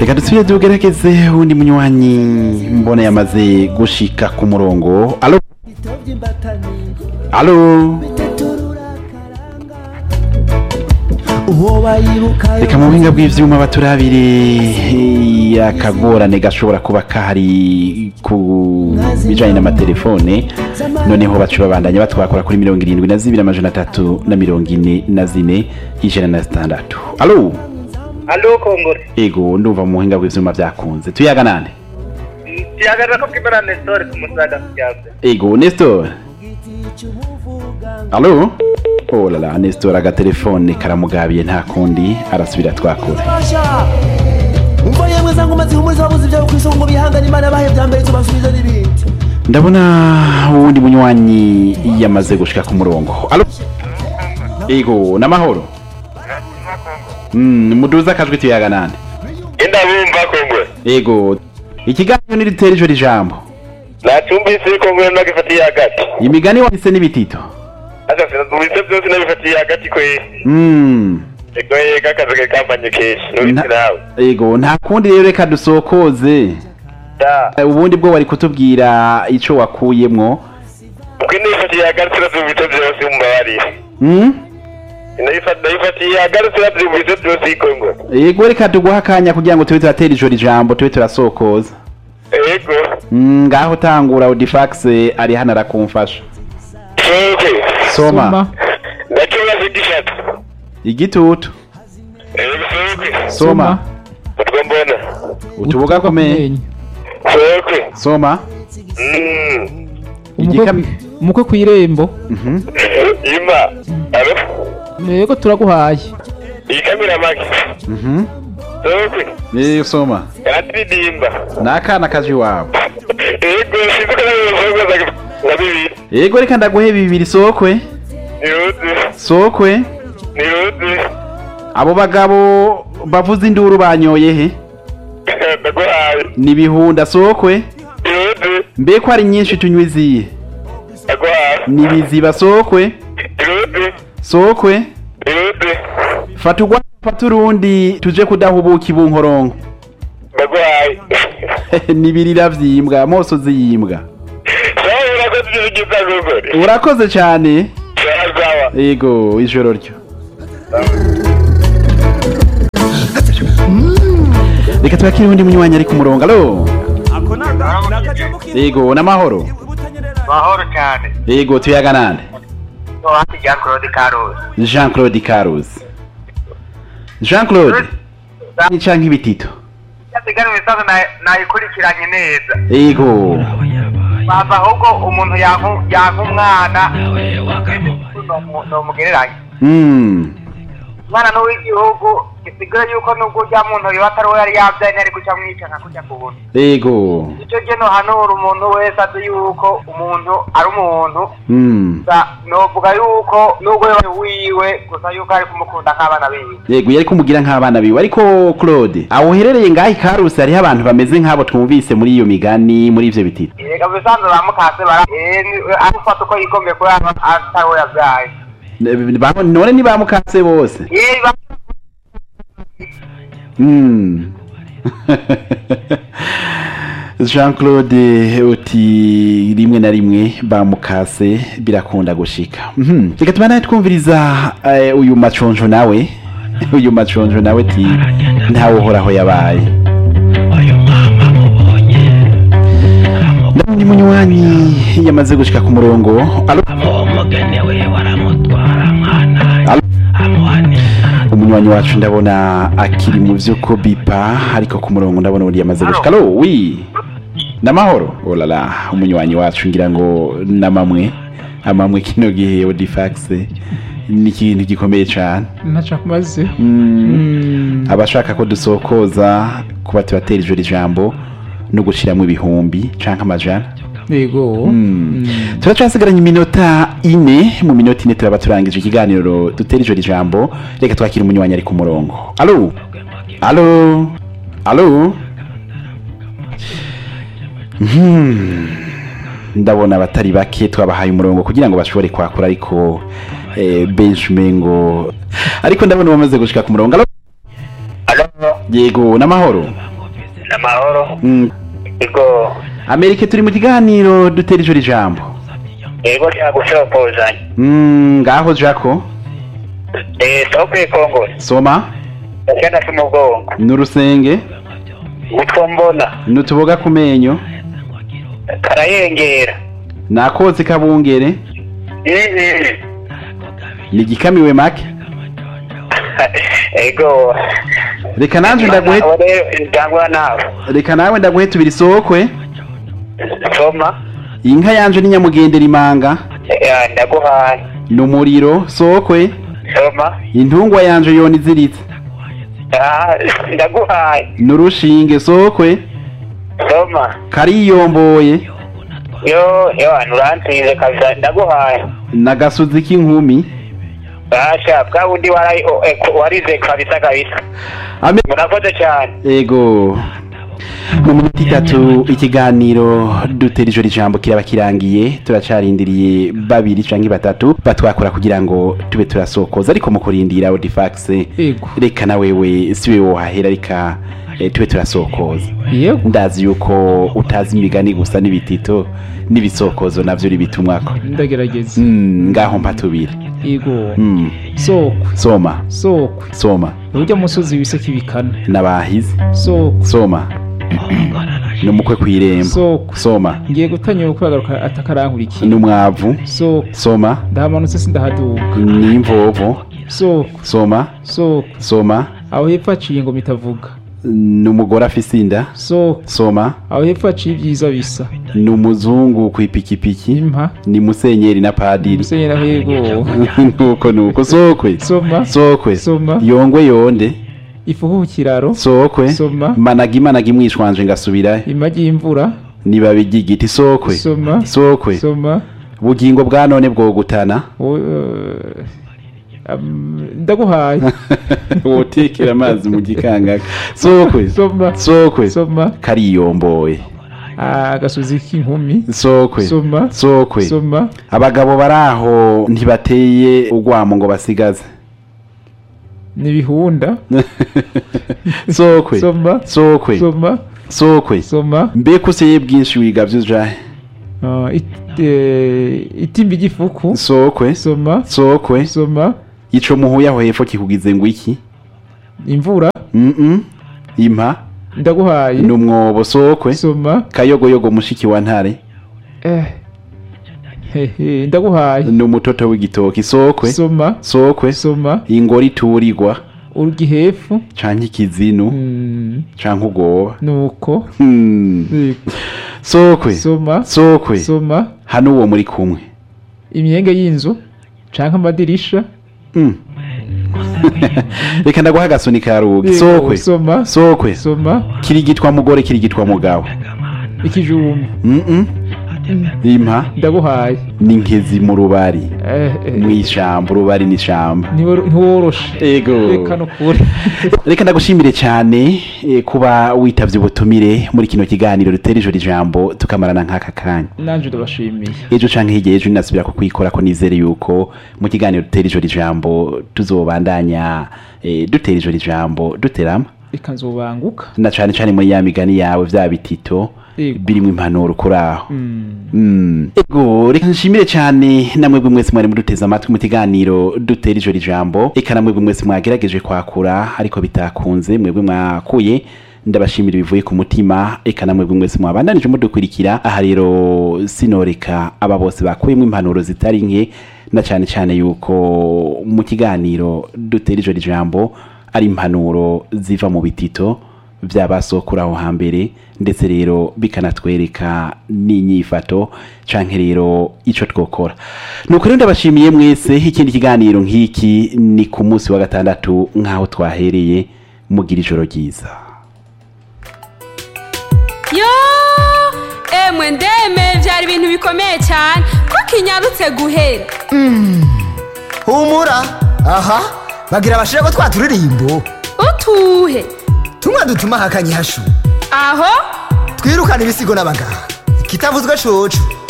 reka dusubire tugerageze uwundi munywanyi mbona yamaze gushika ku murongo alo alo reka mu buhinga bw'ivyuma baturabire akagorane gashobora kuba kahari ku bijanye n'amatelefone noneho baca babandanya batwakora kuri mirongo irindwi na zibiri amajana atatu na mirongo ine na zine ijana na zitandatu alo Alo Kongore. ego ndumva mu buhinga bw'ivyuma vyakunze tuyaga nande Tiyagarra ko kibara Nestor ku musaga kyawe. ego nestor alo oh la la nestor agatelefone karamugabiye nta kundi arasubira twakura umva yemwe za ngoma zihumuriza ababuze ibyawe ku isonga ngo bihangane imana bahe bya mbere tubasubize n'ibindi ndabona uwundi munywanyi yamaze gushika ku murongo alo ego n'amahoro Mm, muduza akajwi tuyaga nande Enda bumva Kongore. ego ikiganiro niritera ijoro ijambo Nacumbise Kongore nagifatiye hagati. imigani wahise n'ibitito Aka sinazumvise byose nabifatiye hagati kwe. Mm, Ego yega akazi kampanye keshi. nta- Nubiti nawe. ego nta kundi rero reka dusokoze Da. Eh, ubundi bwo wari kutubwira ico wakuyemwo Ubwo nifatiye hagati sinazumvise byose mumbabarire. Mm? Nayifatiye hagati sinazumvise byose Kongore. ego reka tuguha akanya kugira ngo tube turatera ijoro ijambo tube turasokoza Ego. Mm, ngaho tangura audifax ari hano arakumfasha Soke. soma Ndakibaza igishatu. igitutu Ego soke. soma Utwo mbona. utubuga kumenya Soke. soma Mm. Igikam- umukwe ku irembo Mhm. Ima. Alo. yego turaguhaye Ikamera maki. Mhm. Soke. Eh, soma Karatiridimba. n'akana kaje iwawe Ego sinzi ko nawe uzoza nka bibiri. ego reka ndaguhe bibiri sokwe Niruzi. sokwe Niruzi. abo bagabo bavuza induru banyoye he Ndaguhaye. ni bihunda sokwe Niruzi. mbe ko ari nyinshi tunywa izihe Ndaguhaye. ni biziba sokwe Niruzi. sokwe Niruzi. fata ugwa fata urundi tuje kudahubuka ibunkoronko Ndaguhaye. nibirira vyimbwa mose uziyimbwa Sawa urakoze ibyo bigize agogore. urakoze cyane Sawa sawa. ego ijoro ryo reka tubakire undi munywanyi ari ku murongo alo ego n'amahoro Mahoro cyane. ego tuyaga nande No hati ya Claude Carlos. jean claude caruzi jean claude ni canke ibitito Yasigara imisazo nayikurikiranye neza. ego Bava ahubwo umuntu yanku yanku umwana. Nomugereranya. Mm. Umwana n'uw'igihugu gisigara yuko nubwo urya muntu yoba atari we yari yabyaye ntiyari guca mwica nka kujya ku buntu. ego icyo gihe nohanura umuntu wese azi yuko umuntu ari umuntu Mm. gusa novuga yuko nubwo yaba wiwe gusa yuko ari kumukunda nk'abana biwe yego yari kumugira nk'abana biwe ariko claude aho uherereye ngaho ikarusi hariho abantu bameze nk'abo twumvise muri iyo migani muri ivyo bitito reka bisanzwe bamukase bara eh, ni- arufata uko yikomeye kuri aba atari we yabyaye Ne- ba- none ntibamukase bose yewe ba- Mm. jean claude uti rimwe na rimwe bamukase birakunda gushika Mhm. reka tubanaye twumviriza eh, uyu maconjo nawe uyu maconjo nawe ti ntawe uhoraho yabaye ndabona munywanyi yamaze gushika ku murongo alo Alo? umunywanyi wacu ndabona akiri mu vyo ko bipa ariko ku murongo ndabona undi yamaze gushika alo wi namahoro olala umunywanyi wacu ngira ngo namamwe amamwe kino gihe odifax ni ikintu gikomeye cane ntaca kumaze Mm. abashaka ko dusokoza kuba tubatera ijoro ijambo no gushiramwo ibihumbi canke amajana yego Mm. turacasigaranye iminota ine mu minota ine turaba turangije ikiganiro dutera ijoro ijambo reka twakire umunywanyi ari ku murongo alo alo alo Hmm. ndabona abatari bake twabahaye umurongo kugira ngo bashobore kwakura ariko eh, benshi umengo ariko ndabona bamaze gushika ku murongo alo Alo. yego n'amahoro amahoro Mm, ego amerika turi mu kiganiro dutera ijoro ijambo ego cyagusopozanya Mm, ngaho jako eh sokwe kongo soma cyana si mugongo n'urusenge utwo mbona n'utuboga ku menyo karayengera nakozi kabungere Mhm. ni igikamiwe make ego reka nanje ndaguhe Abo rero ndangwa nawe reka nawe ndaguhe tubiri sokwe soma inka yanje ni nyamugendera imanga Ya, ndaguhaye n'umuriro sokwe soma intungwa yanje yona iziritse Ah, ndaguhaye n'urushinge sokwe soma kariyomboye yo yo nuransize kabisa ndaguhaye n'agasuzi k'inkumi basha bwa bundi warayi o- eh, ko- warize kabisa kabisa Ame- murakoze cyane ego mu minota itatu ikiganiro dutera ijoro ijambo kiraba kirangiye turacarindiriye babiri canke batatu batwakora kugira ngo tube turasokoza ariko mu kurindira audifax Ego. reka na wewe si wewe wohahera reka eh, tube turasokoza yego ndazi yuko utazi imigani gusa n'ibitito n'ibisokozo navyo ribitumwako ndagerageza mm, ngaho mpa tubiri yego mm, sokwe soma sokwe soma urya musozi wiseke ibikana n'abahizi sokwe soma n'umukwe kw'irembo sokwe soma ngiye gutanyura kubagaruka atakarankurikira n'umwavu sokwe soma ndahamanutse sindahaduka n'imvovo sokwe soma sokwe soma aho hepfo haciye ngo mitavuga n'umugore afise inda sokwe soma aho hepfo haciye ibyiza bisa n'umuzungu kw'ipikipiki impa ni musenyeri na padiri musenyera hego nuko nuko sokwe soma sokwe Soma. yongwe yonde ifuhu ku kiraro sokwe Soma. managi managi mwishwanje ngasubirayo imagi y'imvura nibabi ry'igiti sokwe soma sokwe soma bugingo bwa none bwogutana wo- eh, am- ndaguhaye wotekera amazi mu gikangaka sokwe soma sokwe soma kariyomboye agasozi k'inkumi sokwe soma sokwe soma abagabo bari aho ntibateye urwamo ngo basigaze n'ibihunda sokwe soma sokwe soma sokwe soma mbega useye bwinshi wiga vyujahe Ah, it- eh, itimba igifuku sokwe soma sokwe soma ico muhuye aho hepfo kikugize ngo iki imvura mm impa ndaguhaye n'umwobo sokwe soma kayogoyogo mushiki wa ntare eh hehe ndaguhaye n'umutoto w'igitoki sokwe soma sokwe soma ingori iturirwa urya ihefu canke ikizinu Mm, canke ubwoba nuko Hmm. Yego. sokwe soma sokwe soma hano uwo muri kumwe imyenge y'inzu canke amadirisha Mm. reka ndaguha agasuni ka rugi Yego, sokwe soma sokwe soma kirigitwa mugore kirigitwa mugabo ikijumba Mm-mm. impa ndaguhaye ni nkezi mu rubari Eh, eh, mw'ishamba urubari n'ishamba ntiwor- ntiworoshe ego reka nukuri reka ndagushimire cyane eh, kuba witavye ubutumire muri kino kiganiro dutera ijoro ijambo tukamarana nk'aka kanya nanje ndabashimiye ejo canke hirya ejo ninasubira kukwikora ko nizere yuko mu kiganiro dutera ijoro ijambo tuzobandanya eh, dutera ijoro ijambo duterama reka nzobanguka na cane cane muri ya migani yawe vya bitito Yego. birimwo impanuro kuri aho Mm. Mm. ego reka nshimire cyane namwebwe mwese mwari muduteze amatwi mu kiganiro dutera ijoro ijambo eka namwebwe mwese mwagerageje kwakura ariko bitakunze mwebwe mwakuye ndabashimira bivuye ku mutima eka namwebwe mwese mwabandanije mudukurikira aha rero sinoreka aba bose bakuyemo impanuro zitari nke na cyane cyane yuko mu kiganiro dutera ijoro ijambo ari impanuro ziva mu bitito by'abasokura aho hambere ndetse rero bikanatwereka n'inyifato canke rero ico twokora nuko rero ndabashimiye mwese ikindi kiganiro nk'iki ni ku munsi wa gatandatu nk'aho twahereye mugira ijoro ryiza yo emwe ndeme byari ibintu bikomeye cyane ko kinyarutse guhera humura aha bagira abashira ko twaturirimbo utuhe tumwe dutuma hakanye hashu aho twirukana ibisigo n'abaganga kitavuzwe coco